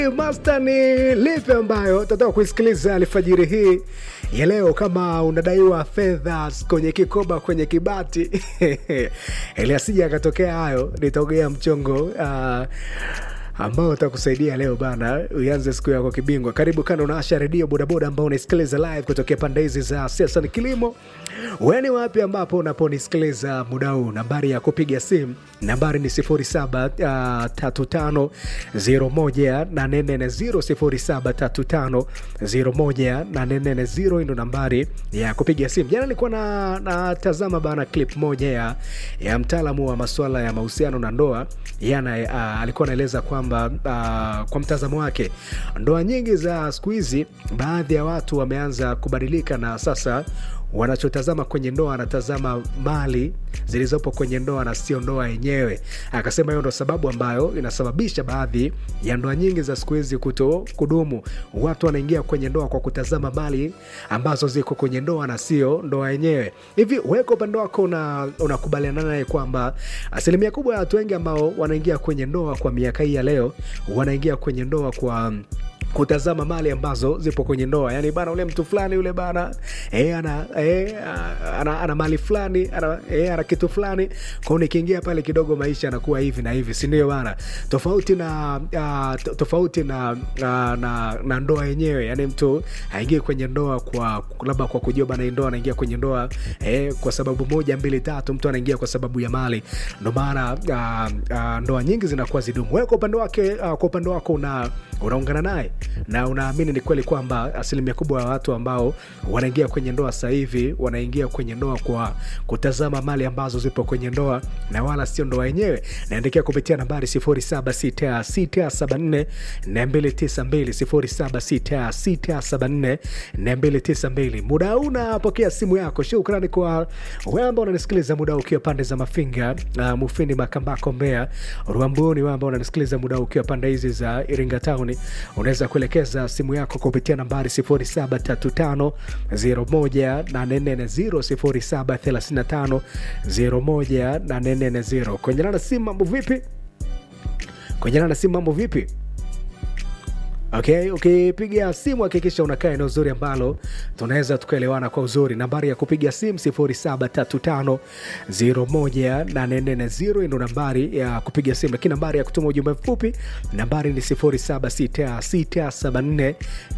Master ni lipi ambayo tataka kuisikiliza alfajiri hii ya leo? Kama unadaiwa fedha kwenye kikoba, kwenye kibati ili asija akatokea hayo, nitaogea mchongo uh, ambao utakusaidia leo bana, uanze siku yako kibingwa. Karibu kana unaasha redio bodaboda ambao unaisikiliza live kutokea pande hizi za siasa ni kilimo. Weni wapi ambapo unaponisikiliza muda huu? Nambari ya kupiga simu nambari ni 0735018440 0735018440 ndo nambari ya kupiga simu. Jana nilikuwa na natazama bana clip moja ya, ya mtaalamu wa masuala ya mahusiano na ndoa yana uh, alikuwa anaeleza kwamba uh, kwa mtazamo wake ndoa nyingi za siku hizi, baadhi ya watu wameanza kubadilika na sasa wanachotazama kwenye ndoa anatazama mali zilizopo kwenye ndoa na sio ndoa yenyewe. Akasema hiyo ndo sababu ambayo inasababisha baadhi ya ndoa nyingi za siku hizi kuto kudumu. Watu wanaingia kwenye ndoa kwa kutazama mali ambazo ziko kwenye ndoa na sio ndoa yenyewe. Hivi wewe kwa upande wako unakubaliana naye kwamba asilimia kubwa ya watu wengi ambao wanaingia kwenye ndoa kwa miaka hii ya leo wanaingia kwenye ndoa kwa kutazama mali ambazo zipo kwenye ndoa, yani bana, ule mtu fulani yule bana e, ana, e, ana, ana mali fulani ana, e, ana kitu fulani kwao, nikiingia pale kidogo maisha yanakuwa hivi na hivi, si ndio bana? Tofauti na uh, tofauti na, na, na, na ndoa yenyewe, yani mtu aingie kwenye ndoa kwa labda kwa kujua bana, ndoa anaingia kwenye ndoa e, kwa sababu moja mbili tatu, mtu anaingia kwa sababu ya mali. Ndo maana uh, uh, ndoa nyingi zinakuwa zidumu. Wewe kwa upande wake, uh, kwa upande wako una unaungana naye na unaamini ni kweli kwamba asilimia kubwa ya watu ambao wanaingia kwenye ndoa sasa hivi wanaingia kwenye ndoa kwa kutazama mali ambazo zipo kwenye ndoa na wala sio ndoa yenyewe. Naandikia kupitia nambari 076674 292 076674 muda huu unapokea simu yako. Shukrani kwa wewe ambao unanisikiliza muda ukiwa pande za Mafinga, uh, Mufindi, Makambako, Mbeya, Rwambuni, wewe ambao unanisikiliza muda ukiwa pande hizi za Iringa Town, unaweza kuelekeza simu yako kupitia nambari 0735018440 0735018440. Kwenye nana simu mambo vipi? Kwenye nana simu mambo vipi? Okay, ukipiga okay, simu hakikisha unakaa eneo zuri ambalo tunaweza tukaelewana kwa uzuri. Nambari ya kupiga simu 0735018440 ndo nambari ya kupiga simu, lakini nambari ya kutuma ujumbe mfupi nambari ni 0766744292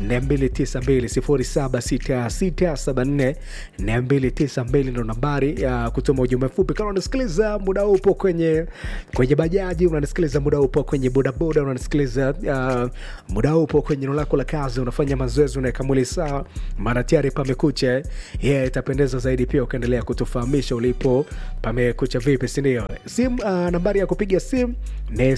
0766744292 ndo nambari ya kutuma ujumbe mfupi. Kama unanisikiliza muda huu upo kwenye kwenye bajaji, unanisikiliza muda huu upo kwenye bodaboda, unanisikiliza uh, muda huu upo kwenye eneo lako la kazi, unafanya mazoezi, unaweka mwili sawa, maana tayari pamekucha. Yeah, itapendeza zaidi pia ukaendelea kutufahamisha ulipo pamekucha vipi, si ndio? Simu uh, nambari ya kupiga simu ni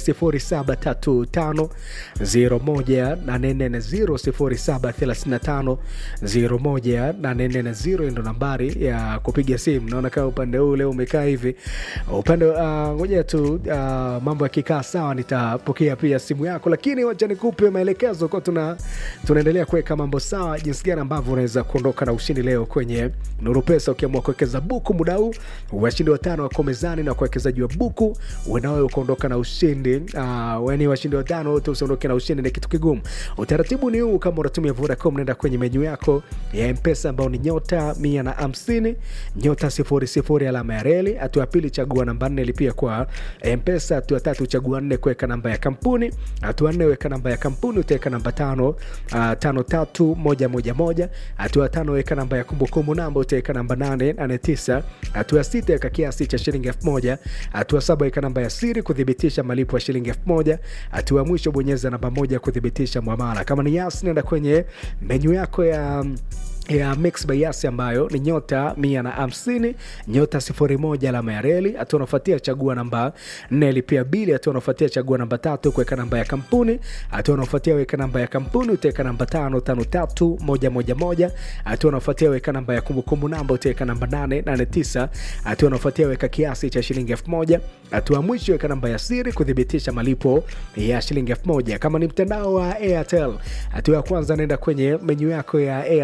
0735018440 0735018440 ndo nambari ya kupiga simu. Naona kama upande huu leo umekaa hivi upande ngoja uh, tu uh, mambo yakikaa sawa, nitapokea pia simu yako, lakini wacha nikupe maelekezo kwa tuna tunaendelea kuweka mambo sawa, jinsi gani ambavyo unaweza kuondoka na ushindi leo kwenye Nuru Pesa. Ukiamua kuwekeza buku muda huu, washindi watano wako mezani na kuwekezaji wa buku wenawe ukaondoka na ushindi uh, weni washindi watano wote usiondoke na ushindi, ni kitu kigumu. Utaratibu ni huu, kama unatumia Vodacom, nenda kwenye menyu yako ya Mpesa ambao ni nyota mia na hamsini nyota sifuri sifuri alama ya reli. Hatua ya pili chagua namba nne lipia kwa Mpesa. Hatua tatu chagua nne kuweka namba ya kampuni. Hatua nne weka namba ya kampuni utaweka namba tano uh, tano tatu moja moja moja. Hatua tano weka namba ya kumbukumbu namba utaweka namba nane nane tisa. Hatua sita weka kiasi cha shilingi elfu moja. Hatua saba weka namba ya siri kuthibitisha malipo ya shilingi elfu moja. Hatua ya mwisho bonyeza namba moja kuthibitisha mwamala. Kama ni Yas, nenda kwenye menyu yako ya ya Mix by Yas ambayo ni nyota mia na hamsini nyota sifuri moja alama ya reli. Hatua unafuatia chagua namba nne lipia bili. Hatua unafuatia chagua namba tatu kuweka namba ya kampuni. Hatua unafuatia weka namba ya kampuni utaweka namba tano tano tatu moja moja moja. Hatua unafuatia weka namba ya kumbukumbu namba utaweka namba nane nane tisa. Hatua unafuatia weka kiasi cha shilingi elfu moja. Hatua mwisho weka namba ya siri kuthibitisha malipo ya shilingi elfu moja. Kama ni mtandao wa Airtel, hatua ya kwanza naenda kwenye menyu yako ya Airtel Money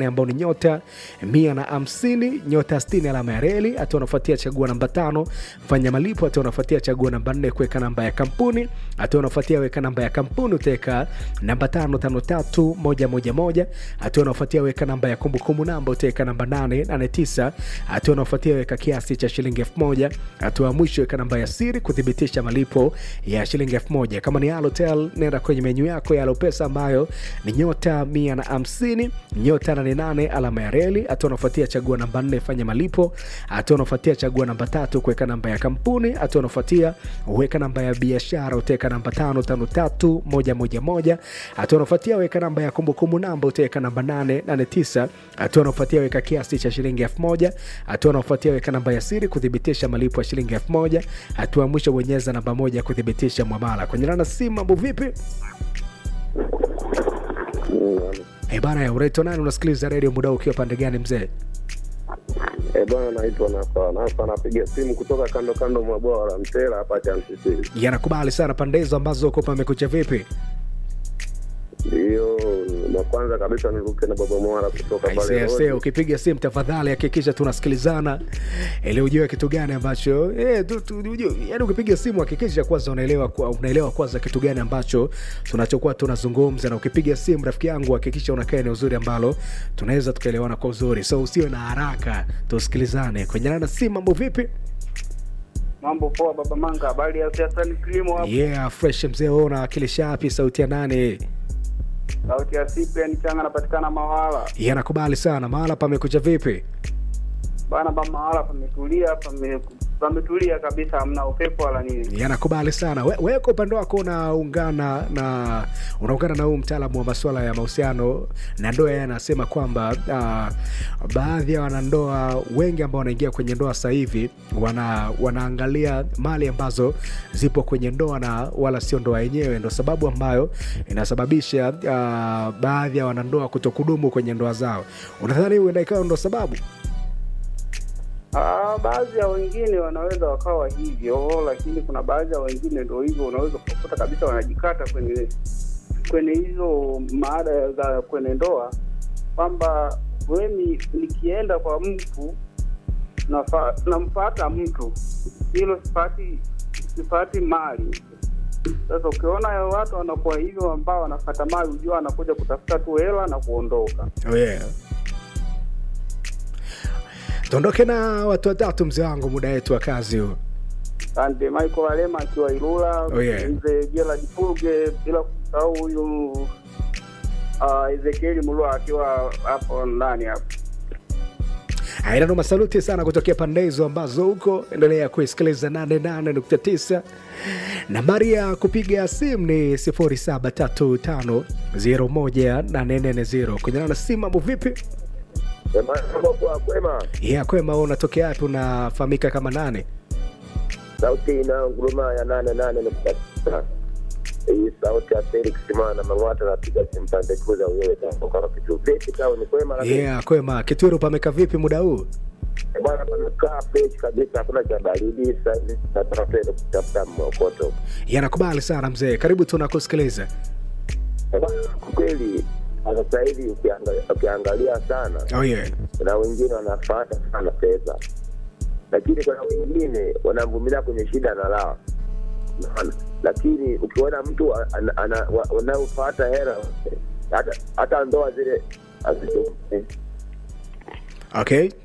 nane ambao ni nyota mia na hamsini nyota sitini alama ya reli. Hatua unafuatia chagua namba tano fanya malipo. Hatua unafuatia chagua namba nne kuweka namba ya kampuni. Hatua unafuatia weka namba ya kampuni utaweka namba tano tano tatu moja moja moja. Hatua unafuatia weka namba ya kumbukumbu namba utaweka namba nane nane tisa. Hatua unafuatia weka kiasi cha shilingi elfu moja. Hatua ya mwisho weka namba ya siri kuthibitisha malipo ya shilingi elfu moja. Kama ni Halotel, nenda kwenye menyu yako ya Halopesa ambayo ni nyota mia na hamsini nyota nane nane alama ya reli. Hatua unafuatia chagua namba nne fanya malipo. Hatua unafuatia chagua namba tatu kuweka namba ya kampuni. Hatua unafuatia weka namba ya biashara utaweka namba tano tano tatu moja moja moja. Hatua unafuatia weka namba ya kumbukumbu namba utaweka namba nane nane tisa. Hatua unafuatia weka kiasi cha shilingi elfu moja. Hatua unafuatia weka namba ya siri kuthibitisha malipo ya shilingi elfu moja. Hatua ya mwisho bonyeza namba moja kuthibitisha mwamala. Kwenye nana simu, mambo vipi? Eh bana, ya unaitwa nani? Unasikiliza redio muda huu ukiwa pande gani mzee? Eh, bwana naitwa Nafa. Nafa napiga simu kutoka kando kando mwa bwawa la Mtera hapa Chamsisiri. Yanakubali sana pande hizo ambazo uko pamekucha vipi? Ndiyo, na kwanza kabisa niruke na baba Mwara kutoka pale Aisee, Rodi. ukipiga simu tafadhali hakikisha tunasikilizana ili ujue kitu gani ambacho eh, tu, tu, ujue, yani ukipiga simu hakikisha kwanza unaelewa kwa- unaelewa kwanza kitu gani ambacho tunachokuwa tunazungumza, na ukipiga simu rafiki yangu hakikisha unakaa eneo uzuri ambalo tunaweza tukaelewana kwa uzuri, so usiwe na haraka, tusikilizane kwenye nana simu. Mambo vipi? Mambo poa baba Manga, habari ya siasa ni kilimo hapo. Yeah, fresh mzee, wewe unawakilisha wapi? Sauti ya nani? Sauti ya Cyprian Changa anapatikana Mawala. Yanakubali sana. Mahala pamekucha vipi? Bana ba Mawala pametulia, pame pametulia kabisa, hamna upepo wala nini. yanakubali sana. We- Wewe kwa upande wako unaungana na unaungana na huu mtaalamu wa masuala ya mahusiano na ndoa, yeye anasema kwamba uh, baadhi ya wanandoa wengi ambao wanaingia kwenye ndoa sasa hivi wana, wanaangalia mali ambazo zipo kwenye ndoa na wala sio ndoa yenyewe, ndo sababu ambayo inasababisha uh, baadhi ya wanandoa kutokudumu kwenye ndoa zao. Unadhani huenda ikawa ndo sababu? Ah, baadhi ya wengine wanaweza wakawa hivyo, lakini kuna baadhi ya wengine ndio hivyo, unaweza kukuta kabisa wanajikata kwenye kwenye hizo maada za kwenye ndoa, kwamba mimi nikienda kwa mtu nafa- namfuata mtu, hilo sipati sipati mali. Sasa ukiona watu wanakuwa hivyo ambao wanafata mali, ujua anakuja kutafuta tu hela na kuondoka. Oh yeah. Tuondoke na watu watatu mzee wangu, muda wetu wa kazi huu. Asante Michael Alema akiwa Ilula, Oh, yeah. mzee Gerald Fulge, bila kusahau huyu uh, Ezekieli Mulwa akiwa hapo ndani hapo. Aina ndo masaluti sana kutokea pande hizo ambazo huko. Endelea kuisikiliza 88.9. Nambari ya kupiga simu ni 0735018440. Kwenye na simu, mambo vipi? Eh, bwana, mambo poa, kwema. Ya kwema, wewe unatokea wapi? Unafahamika kama nane? Sauti ina nguruma ya nane nane nukta tisa. Hii sauti ya Felix Mana Mang'ata napiga simu pande kuu za Uyole kwa kitu vipi tao ni kwema lakini Yeah, kwema. Kitwiru pameka vipi muda huu? eh, bwana pamekaa fresh kabisa, hakuna cha baridi sasa hivi. Nataka tuende kutafuta mwokoto. Yanakubali sana mzee, karibu tunakusikiliza. Eh, bwana, kwa kweli sasa hivi ukiangalia, ukiangalia sana Oh yeah. kuna wengine wanafuata sana pesa, lakini kuna wengine wanavumilia kwenye shida na raha, Unaona? lakini ukiona mtu ana- ana- wa- wanaofuata hela hata, hata ndoa zile hazidumu. Okay.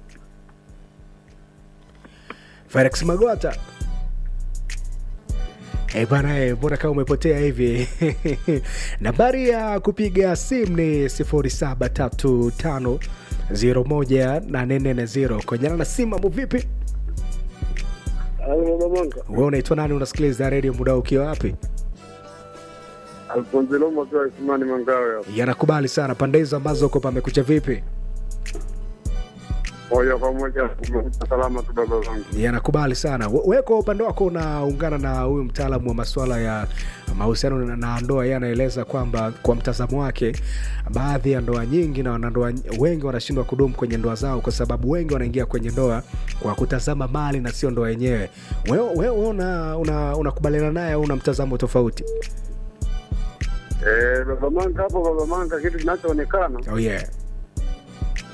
Felix Magwata. Eh bana, eh, mbona kama umepotea hivi? Nambari ya kupiga simu ni 0735018440. Konyana na simu, mambo vipi? Halo baba Manga. Wewe unaitwa nani? Unasikiliza redio muda ukiwa wapi? Alfonso Lomo akiwa Isimani Mangawe hapo. Yanakubali sana pande hizo ambazo uko pamekucha vipi? Moja kwa moja salama tu baba zangu. yanakubali sana. We- Wewe kwa upande wako unaungana na huyu mtaalamu wa masuala ya mahusiano na- na ndoa. Yeye anaeleza kwamba kwa mtazamo wake, baadhi ya ndoa nyingi na wanandoa ny- wengi wanashindwa kudumu kwenye ndoa zao kwa sababu wengi wanaingia kwenye ndoa kwa kutazama mali na sio ndoa yenyewe. Wewe wewe una una- unakubaliana naye au una mtazamo tofauti? Eh, baba Manga hapo baba Manga kitu kinachoonekana Oh yeah.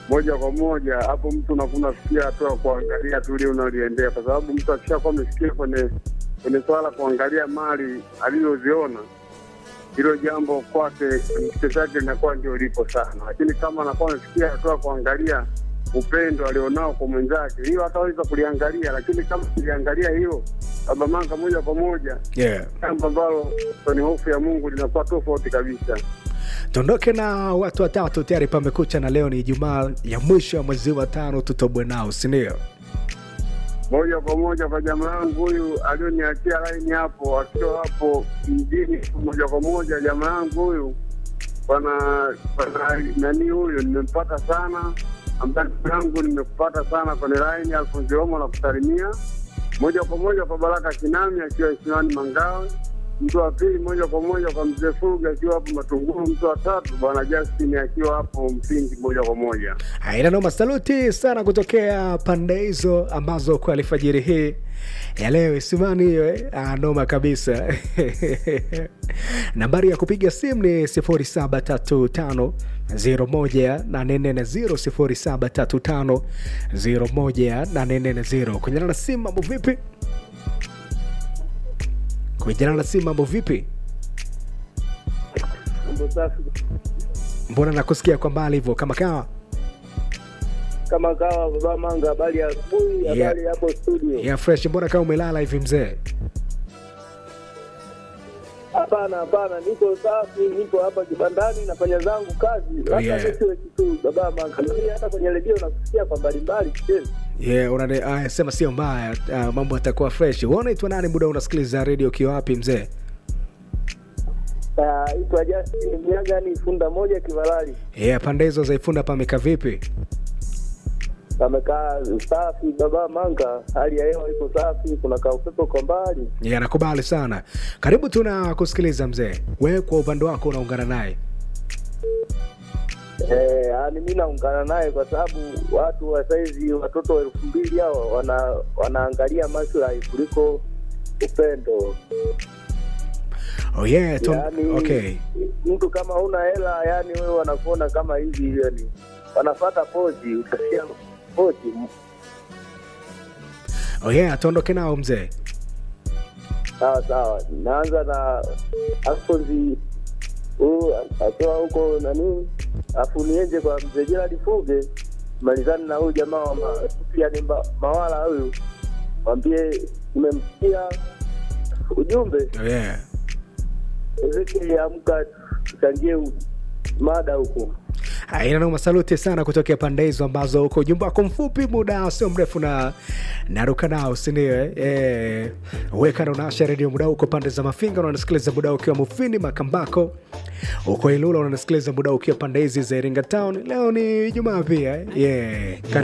moja kwa moja hapo mtu unakuwa unafikia hatua ya kuangalia tu ile unaliendea, kwa sababu mtu akishakuwa amefikia kwenye kwenye swala la kuangalia mali alizoziona, hilo jambo kwake kichwa chake linakuwa ndio lipo sana, lakini kama anakuwa amefikia hatua ya kuangalia upendo alionao kwa mwenzake, hiyo hataweza kuliangalia, lakini kama kuliangalia hilo baba manga moja kwa moja, yeah. jambo ambalo kwenye hofu ya Mungu linakuwa tofauti kabisa. tuondoke na watu watatu tayari pamekucha na leo ni ijumaa ya mwisho ya mwezi wa tano tutobwe nao sindio moja kwa moja kwa jamaa yangu huyu alioniachia laini hapo, akiwa hapo mjini, moja kwa moja jamaa yangu huyu bwana bwana nani huyu, nimempata sana ambaye ndugu yangu nimekupata sana kwenye laini. Alfonsi Romo na kusalimia moja kwa moja kwa Baraka Kinami akiwa Isimani Mangawe. Mtu wa pili moja kwa moja kwa mzee Fuga akiwa hapo Matunguru. Mtu wa tatu bwana Justin akiwa hapo Msingi moja kwa moja. aina noma saluti sana kutokea pande hizo ambazo kwa alfajiri hii ya leo isimani hiyo eh? ah, noma kabisa nambari ya kupiga simu ni 0735 01840 0735 kunyana na simu mambo vipi kunyana na simu mambo vipi Mambo safi mbona nakusikia kwa mbali hivyo kama kawa kama kawa, baba Manga, habari ya asubuhi, Yeah. habari hapo studio. ya fresh mbona kama umelala hivi mzee Hapana, hapana, niko safi, niko hapa kibandani nafanya zangu kazi, labda yeah. nisiwe kitu baba Manga. Mimi hata kwenye redio nakusikia kwa mbalimbali kichezi. yeah, unane, aya, sema sio mbaya uh, mambo yatakuwa fresh Wewe unaitwa nani muda unasikiliza redio ukiwa wapi mzee Ah, itwa Justin Mnyagani, funda moja Kivalali, yeah, pande hizo za ifunda pameka vipi amekaa safi baba Manga, hali ya hewa iko safi, kuna ka upepo kwa mbali. yeah, nakubali sana karibu tuna kusikiliza mzee wewe kwa upande wako unaungana naye Eh, yani mi naungana naye kwa sababu watu wa saizi watoto wa elfu mbili hawa wana, wanaangalia maslahi kuliko upendo. oh, yeah, ton, Yani okay. mtu kama huna hela, yani wewe wanakuona kama hivi, yani wanafata pozi, utasikia pozi. oh, yeah, tuondoke nao mzee Sawa sawa, naanza na Alfonsi huu akiwa huko nani, afu nienje kwa mzee Gerald Fuge, malizani na huyu jamaa wa ma- Sufiani Ma- Mawala huyu, mwambie nimemsikia ujumbe oh, yeah. Ezekiel, amka tuchangie u- mada huko. aina noma saluti sana kutokea pande hizo ambazo uko ujumbe wako mfupi muda sio mrefu na naruka nao sindio eh? eh, weka na unaasha redio muda uko pande za mafinga unanasikiliza muda ukiwa mufini makambako uko ilula unanasikiliza muda ukiwa pande hizi za iringa town leo ni jumaa pia eh? yeah.